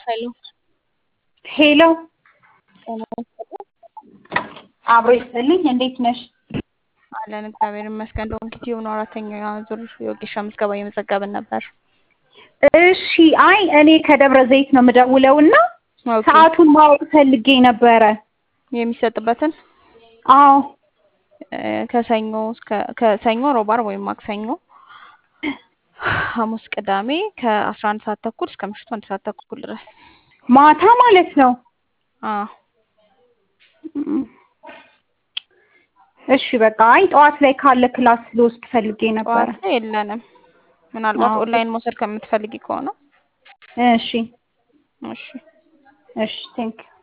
ሄሎ ሄሎ ጤና ይስጥልኝ። አብሮ ይስጥልኝ። እንዴት ነሽ? አለን እግዚአብሔር ይመስገን። ዶንኪቲዩብ ነው አራተኛ ዙር የወጌሻ ምዝገባ እየመዘገብን ነበር። እሺ። አይ እኔ ከደብረ ዘይት ነው የምደውለው እና ኦኬ። ሰዓቱን ማወቅ ፈልጌ ነበረ። የሚሰጥበትን አዎ እ፣ ከሰኞ እስከ ከሰኞ ሮብ፣ ዓርብ ወይም ማክሰኞ፣ ሐሙስ፣ ቅዳሜ ከአስራ አንድ ሰዓት ተኩል እስከ ምሽቱ አንድ ሰዓት ተኩል ድረስ። ማታ ማለት ነው። አዎ እም፣ እሺ በቃ አይ ጠዋት ላይ ካለ ክላስ ልወስድ ፈልጌ ነበረ። ጠዋት ላይ የለንም። ምናልባት አዎ። ኦንላይን መውሰድ ከምትፈልጊ ከሆነ እሺ እሺ እሺ ቴንክ